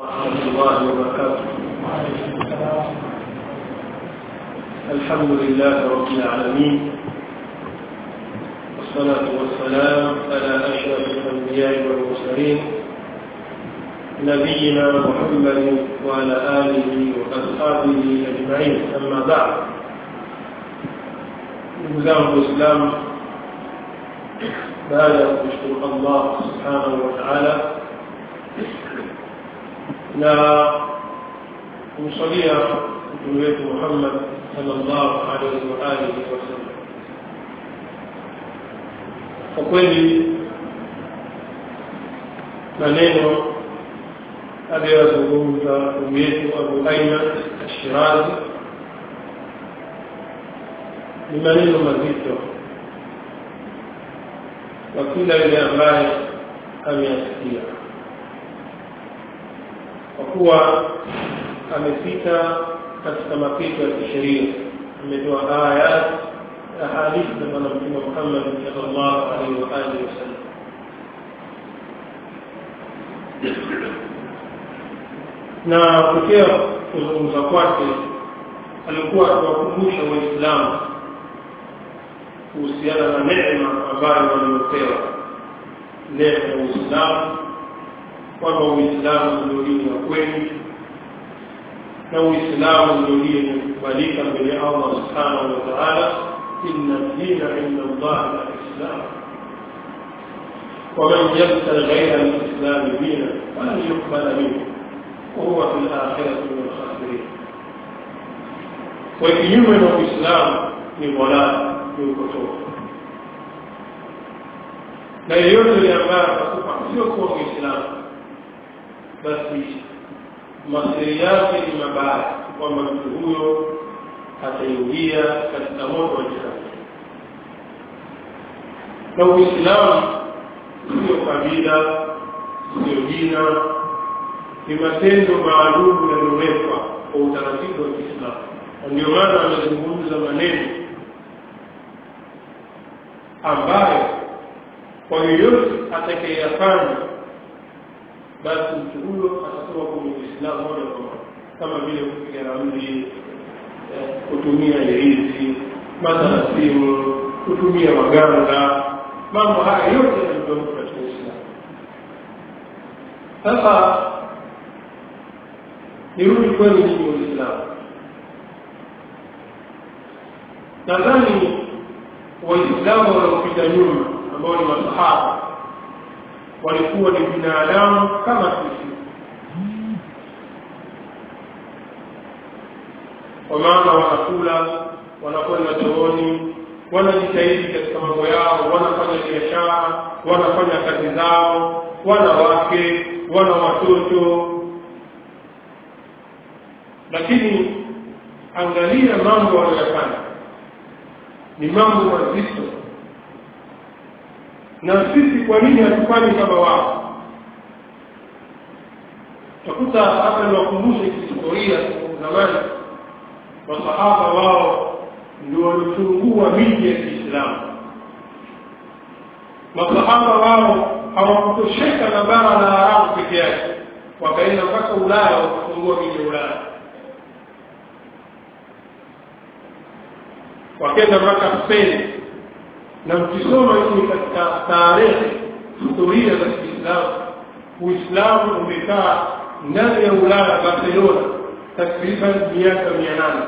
ورحمة الله وبركاته الحمد لله رب العالمين والصلاة والسلام على أشرف الأنبياء والمرسلين نبينا محمد وعلى آله وأصحابه أجمعين أما بعد نزام الإسلام بعد أن نشكر الله سبحانه وتعالى na kumsalia mtume wetu Muhammad sallallahu alaihi wa alihi wasallam. Kwa kweli maneno aliyozungumza ndugu yetu Abu Aiman Ashirazi ni maneno mazito kwa kila yule ambaye ameyasikia kwa kuwa amepita katika mapito ya kisheria ametoa aya ahadithi za bwana mtume Muhammad sallallahu alaihi wa alihi wasallam na kutokea kuzungumza kwake alikuwa akiwakumbusha waislamu kuhusiana na neema ambayo waliopewa neema ya uislamu kwamba uislamu ndio dini ya kweli na uislamu ndio dini inayokubalika mbele ya allah subhanahu wa taala inna dina inda allahi alislam ومن يبتغ غير الاسلام دينا فلن يقبل منه وهو في الاخره من الخاسرين وkinyume na uislamu ni dhalala ni upotofu na yeyote yule ambaye atakufa sio kuwa muislamu basi masiri yake ni mabaya kwamba mtu huyo ataingia katika moto wa jahannam na uislamu sio kabila sio jina ni matendo maalum yaliyowekwa kwa utaratibu wa kiislamu na ndio maana amezungumza maneno ambayo kwa yoyote atakayeyafanya basi mtu huyo atatoka kwenye Uislamu moja kwa moja, kama vile kupiga ramli, kutumia hirizi, mathala simu, kutumia maganga, mambo haya yote yanatoka katika Uislamu. Sasa nirudi kwenu nyinyi Waislamu, nadhani Waislamu wanaopita nyuma ambao ni masahaba walikuwa ni binadamu kama sisi kwa maana wanakula wanakwenda chooni wanajitahidi katika mambo yao wanafanya biashara wanafanya kazi zao wana wake wana watoto lakini angalia mambo wanayofanya ni mambo mazito na sisi kwa nini hatufanyi kama wao utakuta hata niwakumbushe kihistoria zamani masahaba wao ndio walifungua miji ya kiislamu masahaba wao hawakutosheka na bara la arabu peke yake wakaenda mpaka ulaya wakafungua miji ya ulaya wakaenda mpaka spain na mkisoma hii katika tarehe historia za Kiislamu Uislamu umekaa ndani ya Ulaya Barcelona takriban miaka mia nane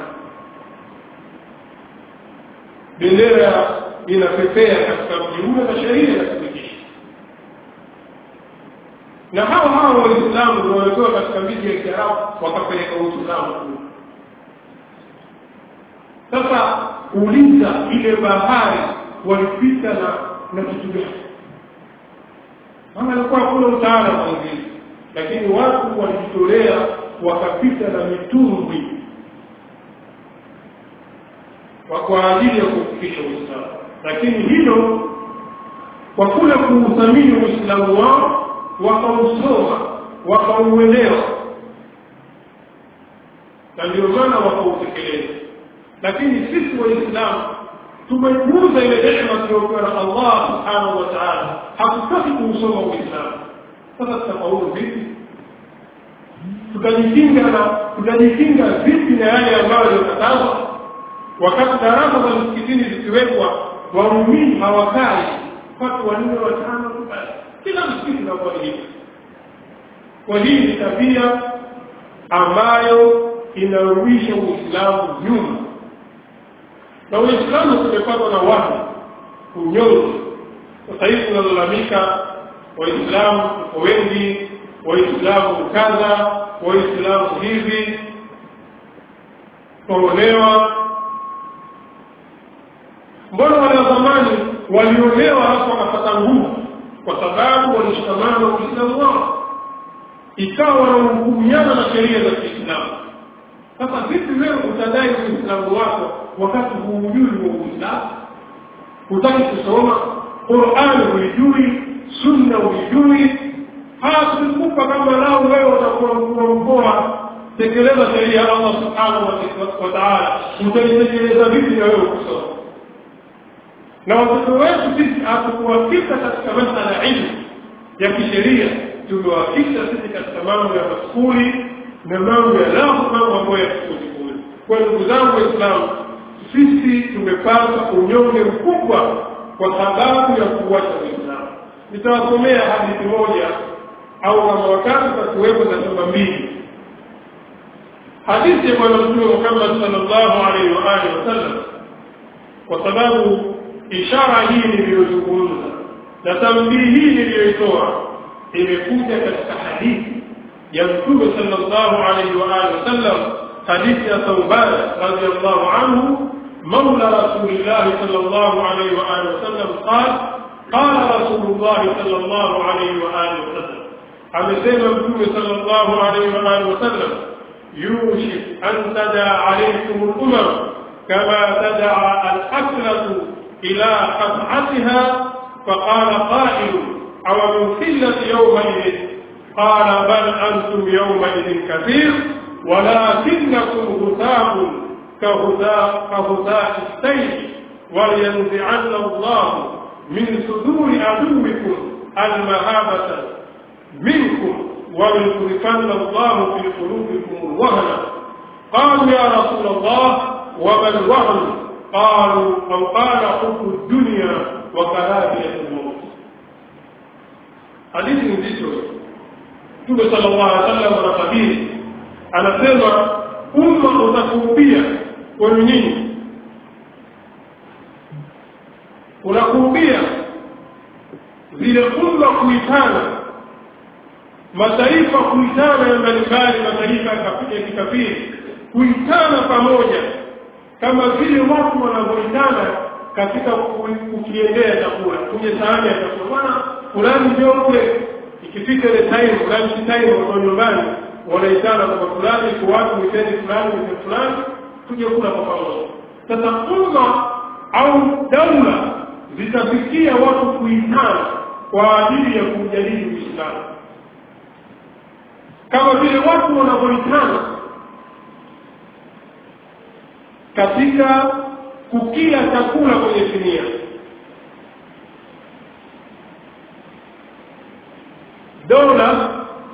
bendera inapepea katika mji ule na sheria inatumikisha na hao hao waislamu ndio walikuwa katika miji ya kiarabu wakapeleka uislamu kule sasa uliza ile bahari walipita na na kitu gani maana alikuwa hakuna utaalamu mwingine lakini watu walijitolea wakapita na mitumbwi kwa ajili ya kufikisha uislamu lakini hilo kwa kule kuuthamini uislamu wao wakausoma wakauelewa na ndio maana wakautekeleza lakini sisi waislamu tumepuuza ile neema tuliyopewa na Allah subhanahu wa ta'ala hatutaki kuusoma uislamu sasa tutafaulu vipi tutajikinga na tutajikinga vipi na yale ambayo yamekatazwa wakati darasa za msikitini zikiwekwa waumini hawakai watu wanne watano tu basi kila msikiti unakuwa ni hivi kwa hii ni tabia ambayo inarudisha uislamu nyuma na uislamu tumepatwa na watu unyonge sasa hivi tunalalamika waislamu tuko wengi waislamu kadha waislamu hivi kuolewa mbona wale wa zamani waliolewa halafu wakapata nguvu kwa sababu walishikamana na uislamu wao ikawa wanahukumiana na sheria za kiislamu sasa vipi wewe utadai uislamu wako wakati huujui wa uislamu hutaki kusoma qurani huijui sunna huijui hatukupa kama lao wewe utakuwa mkuu mkoa tekeleza sheria ya allah subhanahu wa taala utaitekeleza vipi na wewe kusoma na watoto wetu sisi hatukuwafika katika masala ya ilmu ya kisheria tumewafika sisi katika mambo ya maskuli na mambo ya lafu mambo ambayo ya kikulikuli kwa ndugu zangu waislamu sisi tumepata unyonge mkubwa kwa sababu ya kuwacha uislamu nitawasomea hadithi moja au kama wakati tatuwepo za chumba mbili hadithi ya bwana mtume muhammad salllahu alaihi waalihi wasallam kwa sababu ishara hii niliyozungumza na tambii hii niliyoitoa imekuja katika hadithi ya mtume sallallahu alaihi wa alihi wasallam hadithi ya Thauban radhiyallahu anhu مولى رسول الله صلى الله عليه وآله وسلم قال قال رسول الله صلى الله عليه وآله وسلم amesema mtume sallallahu alaihi wa alihi wasallam yushik an tadaa alaykum al-umam kama tadaa al-aklatu ila qat'atiha faqala qa'il aw min qillati yawmaidin qala bal antum yawmaidin kathir ولكنكم غثاء كغثاء كغثاء السيل ولينزعن الله من صدور عدوكم المهابة منكم وليصرفن الله في قلوبكم الوهن قالوا يا رسول الله وما الوهن قالوا أو قال حب الدنيا وكراهية الموت حديث nzito Mtume sallallahu alaihi wasallam anatabiri anasema umma utakuubia kwenu nyinyi unakuubia vile umma kuitana mataifa kuitana ya mbalimbali mataifa ya kikafiri kuitana pamoja kama vile watu wanavyoitana katika kukiendea chakula kwenye sahani ya chakula bwana fulani ndio kule ikifika ile time lunch time wako nyumbani wanaitana kwa fulani kwa watu miteni fulani miteni fulani tuje kula kwa pamoja sasa umma au daula zitafikia watu kuitana kwa ajili ya kujadili uislamu kama vile watu wanavyoitana katika kukila chakula kwenye sinia dola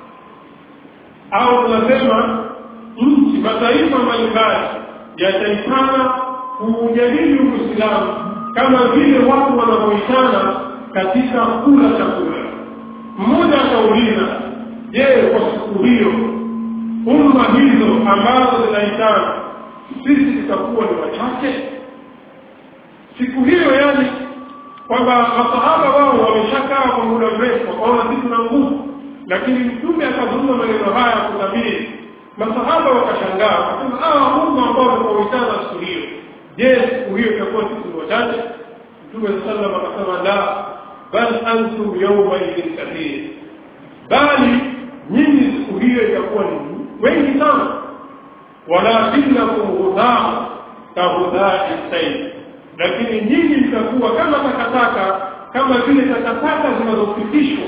au tunasema nchi mataifa mbalimbali yataitana kuujadili uislamu kama vile watu wanavyoitana katika kula chakula mmoja akauliza je kwa siku hiyo umma hizo ambazo zinaitana sisi tutakuwa ni wachache siku hiyo yani kwamba masahaba wao wameshakaa kwa muda mrefu wakaona sisi tuna nguvu lakini mtume akazungumza maneno haya kutabiri masahaba wakashangaa wakasema hawa umma ambao wamekuitana siku hiyo je siku hiyo itakuwa sisi ni wachache mtume sallam akasema la bal antum yawma idin kathir bali nyinyi siku hiyo itakuwa ni wengi sana walakinakum ghudhaa kahudhai sayl lakini nyinyi mtakuwa kama takataka kama vile takataka zinazopitishwa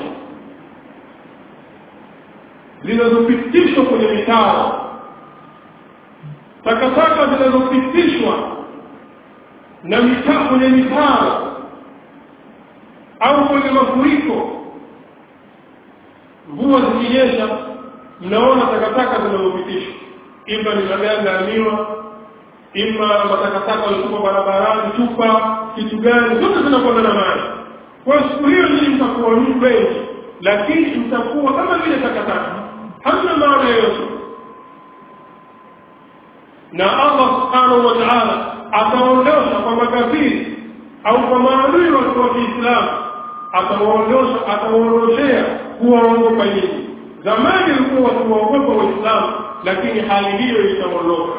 zinazopitishwa kwenye mitaro takataka zinazopitishwa na mitaa kwenye mitaro au kwenye mafuriko mvua zikinyesha mnaona takataka zinazopitishwa ima ni maganda ya miwa ima matakataka walitupa barabarani chupa kitu gani zote zinakwenda na maji kwa siku hiyo nyinyi mtakuwa wengi lakini mtakuwa kama vile takataka hamna maana yoyote na allah subhanahu wa taala ataondosha kwa makafiri au kwa maadui watu wa kiislamu atawaondosha atawaondoshea kuwaogopa nyinyi zamani ilikuwa wakiwaogopa waislamu lakini hali hiyo itaondoka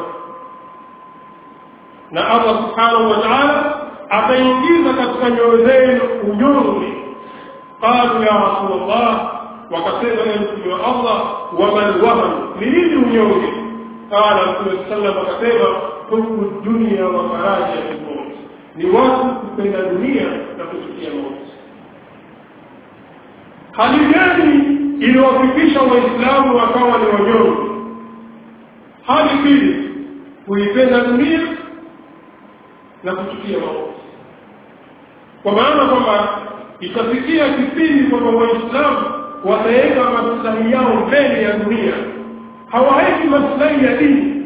na allah subhanahu wa taala ataingiza katika nyoyo zenu unyonge qalu ya rasulllah wakasema ya mtume wa allah waman wahan ni nini unyonge qala mtume sallam akasema hubu dunia wa faraja lmauti ni watu kupenda dunia na kuchukia mauti hali gani iliwafikisha waislamu wakawa ni wanyonge hali mbili kuipenda dunia na kuchukia mauti kwa maana kwamba itafikia kipindi kwamba waislamu wataweka maslahi yao mbele ya dunia hawaweki maslahi ya dini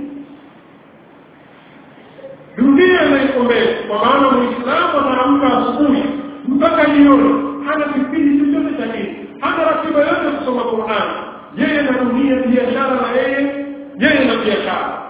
dunia inaiko mbele kwa maana muislamu anaamka asubuhi mpaka jioni hana kipindi chochote cha dini hana ratiba yote kusoma qurani yeye na dunia biashara na yeye yeye na biashara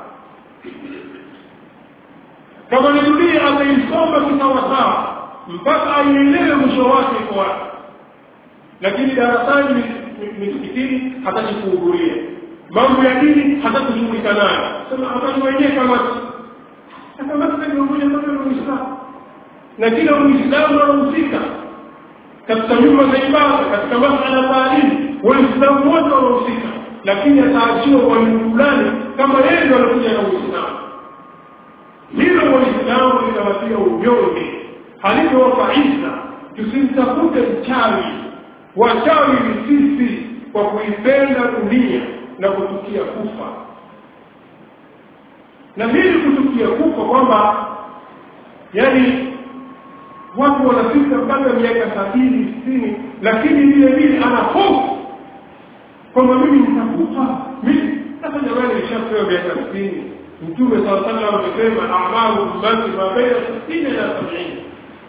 kama ni dunia ataisoma kisawasawa mpaka aielewe mwisho wake iko wapi lakini darasani misikitini hataki kuhudhuria mambo ya dini hataki kushughulika nayo sema hataki wenyewe kamati kamati ni mmoja kama muislamu na kila muislamu anahusika katika nyumba za ibada katika masala ya taalimu waislamu wote wanahusika lakini ataachiwa mwalimu fulani kama yeye ndio anakuja na uislamu hilo waislamu linawatia unyonge halivyowapa isa tusimtafute mchawi wachawi ni sisi kwa kuipenda dunia na kutukia kufa na hili kutukia kufa kwamba yani watu wanafika mpaka miaka sabini sitini lakini vile vile ana hofu kwamba mimi nitakufa mimi sasa jamani nishapewa miaka sitini mtume saa salam amesema amalu ummati ma baina sitini na sabini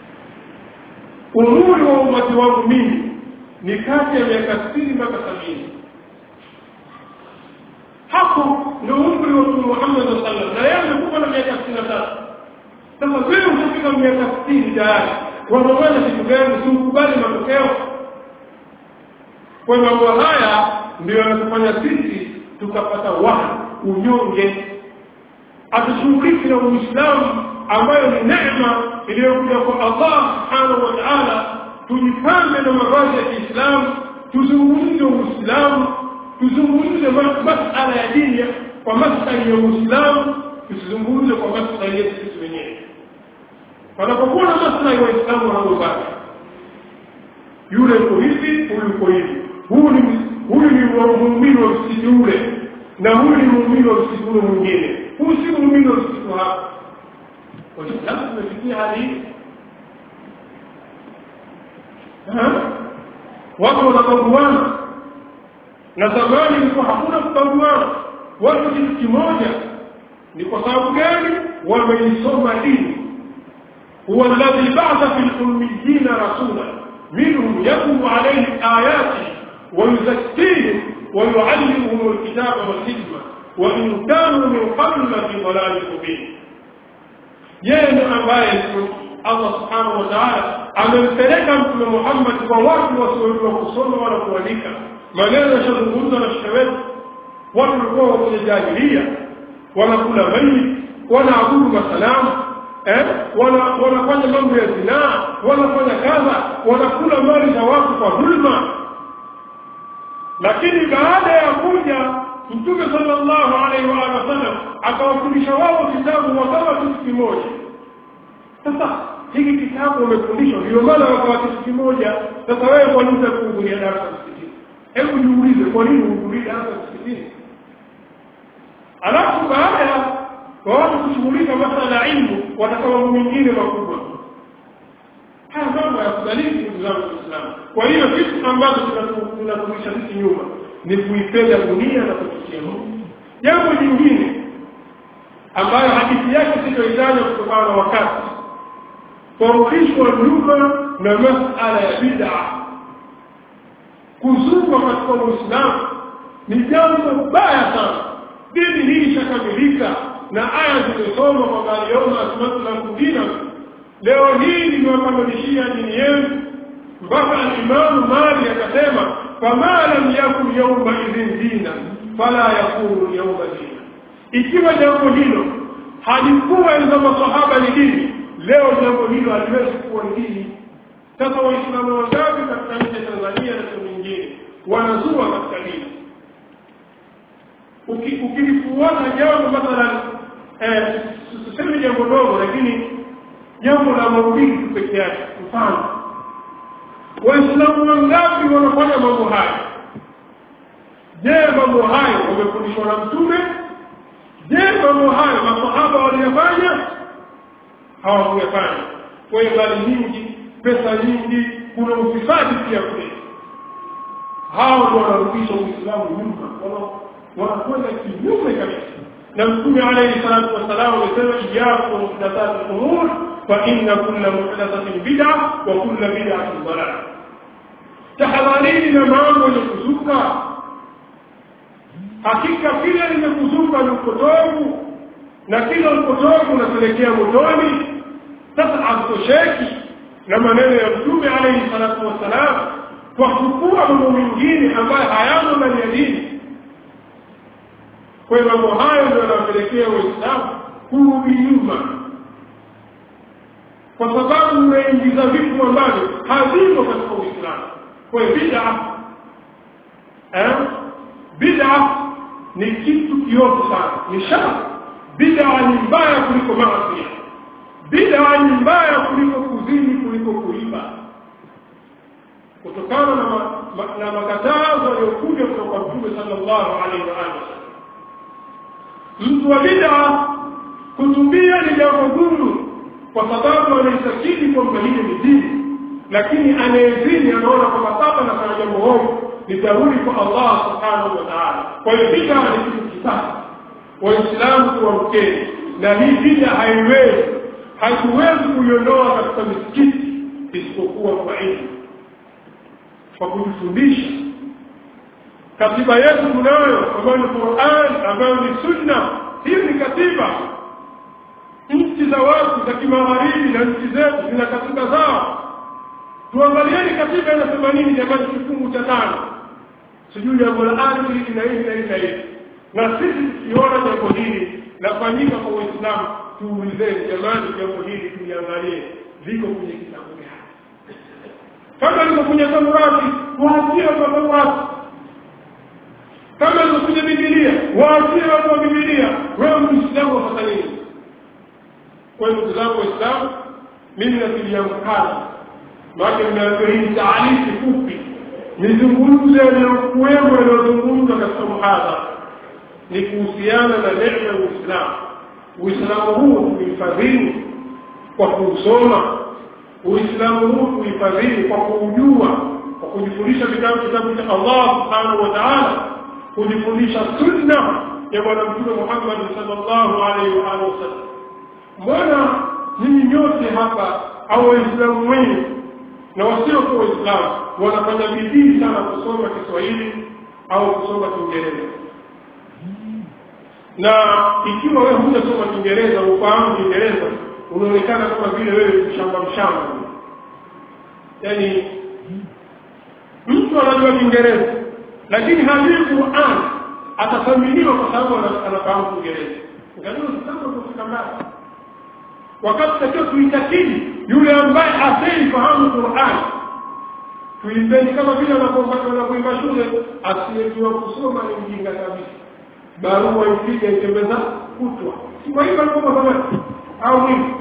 umuri wa umati wangu mimi ni kati ya miaka sitini mpaka sabini hapo ndio umri wa mtume muhammad saa salam na yeye amekufa na miaka sitini na tatu sasa wewe utafika miaka sitini tayari wamamana kitu gani siukubali matokeo kwa mambo haya ndio yanatufanya sisi tukapata waha unyonge atushughuliki na uislamu ambayo ni neema iliyokuja kwa allah subhanahu wa taala tujipambe na mavazi ya kiislamu tuzungumze uislamu tuzungumze masala ya dini kwa maslahi ya uislamu tusizungumze kwa maslahi yetu sisi wenyewe panapokuwa na maslahi waislamu wanaobaki yule uko hivi huyu uko hivi huyu ni huyu ni muumini wa msikiti ule na huyu ni muumini wa msikiti ule mwingine huyu si muumini wa msikiti hapa waislamu tumefikia hali hii watu wanabaguana na zamani ilikuwa hakuna kubaguana watu kitu kimoja ni kwa sababu gani wameisoma dini هو الذي بعث في الأميين رسولا منهم يتلو عليهم آياته ويزكيهم ويعلمهم الكتاب والحكمة وإن كانوا من قبل في ضلال مبين yeye ambaye allah subhanahu wa taala amempeleka mtume muhammad kwa watu wasiojua kusoma wala kuandika maneno yashazungumzwa na shekhe wetu watu walikuwa kwenye jahilia wanakula maiti wanaabudu masanamu eh? wanafanya mambo ya zinaa wanafanya kadha wanakula mali za watu kwa dhulma lakini baada ya kuja mtume sallallahu alaihi wa alihi wasallam akawafundisha wao kitabu wakawa kitu kimoja sasa hiki kitabu wamefundishwa ndio maana wakawa kitu kimoja sasa wewe kwa nini kuhudhuria darasa msikitini hebu jiulize kwa nini uhudhurie darasa msikitini alafu baada ya kwa watu kushughulika masala ya ilmu watakawa mambo mengine makubwa haya mambo ya kudalili ndugu zangu waislamu kwa hiyo kitu ambacho tunaturudisha sisi nyuma ni kuipenda dunia na kuchukia Mungu jambo jingine ambayo hadithi yake sitoitaja kutokana na wakati kurudishwa nyuma na masala ya bid'a kuzungwa katika uislamu ni jambo baya sana dini hii ishakamilika na aya zimesoma kwamba aliona asmatu lakum dinakum leo hii nimewakamilishia dini yenu mpaka alimamu mali akasema fama lam yakun yauma idhin dina fala yakunu yauma dina ikiwa jambo hilo halikuwa enza masahaba ni dini leo jambo hilo haliwezi kuwa ni dini sasa waislamu wangapi katika nchi ya tanzania na sehemu nyingine wanazua katika dini ukilifuata jambo mathalan tuseme jambo dogo lakini jambo la maulidi tu peke yake mfano waislamu wangapi wanafanya mambo haya je mambo hayo wamefundishwa na mtume je mambo hayo masahaba waliyafanya hawakuyafanya kwa hiyo mali nyingi pesa nyingi kuna ufisadi pia kule hao ndio wanarudisha uislamu nyuma wanakwenda kinyume kabisa na mtume alayhi salatu wassalam amesema iyakum muhdathati umur fa inna kulla muhdathatin bid'a wa kulla bid'atin dalal tahadharini na mambo yenye kuzuka hakika kila limekuzuka ni upotovu na kila upotovu unapelekea motoni sasa hatutosheki na maneno ya mtume alayhi salatu wassalam kwa kukua mambo mengine ambayo hayamo ndani ya dini kwa hiyo mambo hayo ndio yanawapelekea waislamu kurudi nyuma kwa sababu unaingiza vitu ambavyo havimo katika uislamu kwa hiyo bid'a eh bid'a ni kitu kiovu sana ni shari bid'a ni mbaya kuliko maasi bid'a ni mbaya kuliko kuzini kuliko kuiba kutokana na, ma, ma, na makatazo yaliyokuja kutoka mtume sallallahu alaihi wa alihi mtu wa bid'a kutubia ni jambo gumu kwa sababu anaitakidi kwamba hili ni dini lakini anayezini anaona kwamba sasa nafanya jambo hovu nitarudi kwa Allah subhanahu wa ta'ala kwa hiyo bid'a ni kitu kisasa waislamu tuamkeni na hii bid'a haiwezi hatuwezi kuiondoa katika misikiti isipokuwa kwa ilmu kwa kujifundisha katiba yetu tunayo ambayo ni Qur'an ambayo ni sunna hiyo ni katiba nchi za watu za kimagharibi na nchi zetu zina katiba zao tuangalieni katiba inasema nini jamani kifungu cha tano sijui jambo la ardhi na hili na hili na hili na sisi tukiona jambo hili lafanyika kwa Uislamu tuulizeni jamani jambo hili tuliangalie liko kwenye kitabu gani kama liko kwenye Taurati waachie kwa Taurati kama liko kwenye Biblia waachie watu wa Biblia wewe Muislamu wafanya nini kwa hiyo ndugu zangu Waislamu mimi natilia mkazo maana nimeambiwa hii taarifu fupi nizungumze yaliyokuwemo yaliyozungumzwa katika muhadhara ni kuhusiana na neema ya Uislamu Uislamu huu kuhifadhini kwa kuusoma Uislamu huu kuhifadhini kwa kuujua kwa kujifundisha vitabu kitabu cha Allah subhanahu wa ta'ala kujifundisha sunna ya bwana mtume Muhammad sallallahu alaihi wa alihi wasallam mbona nyinyi nyote hapa au waislamu wengi na wasio kwa waislamu wanafanya bidii sana kusoma Kiswahili au kusoma Kiingereza na ikiwa wewe hujasoma Kiingereza ufahamu Kiingereza unaonekana kama vile wewe mshamba mshamba yaani mtu anajua Kiingereza lakini hajui Qur'an atathaminiwa kwa sababu anafahamu Kiingereza ngajua sasa kufika mbali wakati takiwa tuitakidi yule ambaye asiyeifahamu Qur'an tuipeni kama vile wanapoimba shule asiyejua kusoma ni mjinga kabisa barua ipige itembeza kutwa si kwa hivyo alikuwa kama au nini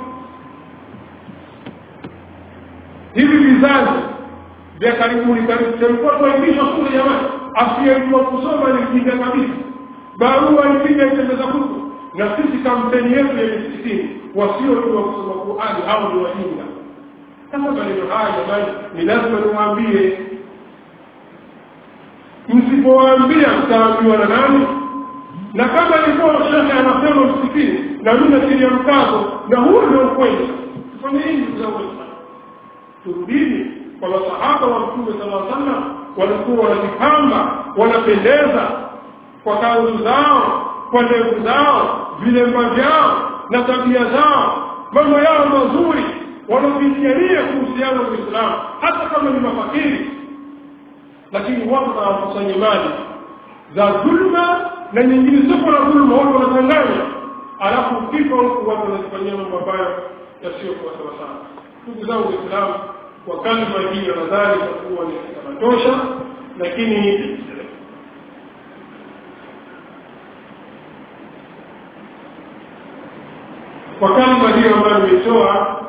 hivi vizazi vya karibuni karibu tulikuwa tunaibishwa shule jamani asiyejua kusoma ni mjinga kabisa barua ipige itembeza kutwa na sisi kampeni yetu ya misikitini wasiojua kusoma Qur'ani au ni wajinga sasa maneno haya jamani ni lazima niwaambie msipowaambia mtaambiwa na nani na kama ilikuwa shekhe anasema msikitini na mimi natilia mkazo na huo ndio ukweli tufanye hii ndugu zangu waislamu turudini kwa masahaba wa mtume sala sallam walikuwa wanajipamba wanapendeza kwa kanzu zao kwa ndevu zao vilemba vyao na tabia zao mambo yao mazuri wanapigania kuhusiana na uislamu hata kama ni mafakiri lakini watu hawakusanye mali za dhulma na nyingine sio na dhulma watu wanachanganya alafu ukifa huku watu wanazifanyia mambo ambayo yasiyokuwa sawasawa ndugu zangu waislamu kwa kalima hii nadhani itakuwa ni kitatosha lakini kwa kalima hiyo ambayo nimeitoa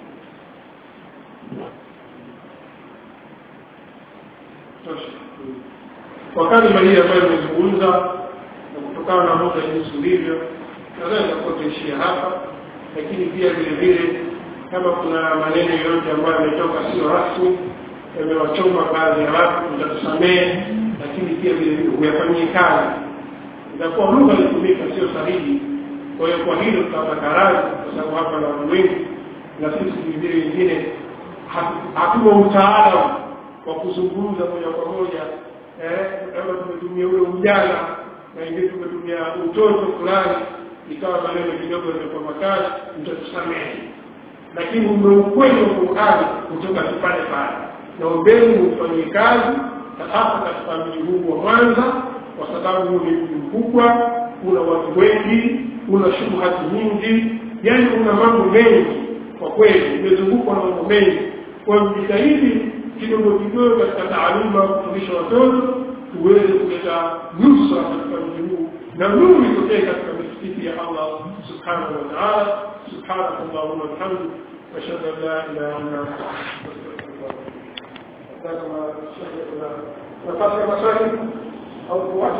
kwa kalima hii ambayo nimezungumza na kutokana na muda jinsi ulivyo nadhani takuwa tuishia hapa lakini pia vile vile kama kuna maneno yoyote ambayo yametoka sio rasmi yamewachoma baadhi ya watu mtatusamehe lakini pia vile vile huyafanyie kazi itakuwa lugha ilitumika sio sahihi kwa hiyo kwa hilo tutapata radhi kwa sababu hapa na watu wengi na sisi vile wengine hatuna utaalamu wa kuzungumza moja kwa moja kama tumetumia ule ujana na wengine tumetumia utoto fulani ikawa maneno kidogo yamekuwa makali mtatusamehe lakini ule ukweli wa Qur'ani kutoka pale pale naombeni ufanyie kazi hasa katika mji huu wa Mwanza kwa sababu huu ni mji mkubwa una watu wengi una shughuli nyingi yani una mambo mengi kwa kweli umezungukwa na mambo mengi kwa hiyo jitahidi kidogo kidogo katika taaluma kufundisha watoto tuweze kuleta nusra katika mji huu na nuru itokee katika misikiti ya Allah subhanahu wa ta'ala subhanaka allahumma wa bihamdika ashhadu an la ilaha illa anta astaghfiruka wa atubu ilaik nafasi ya maswali au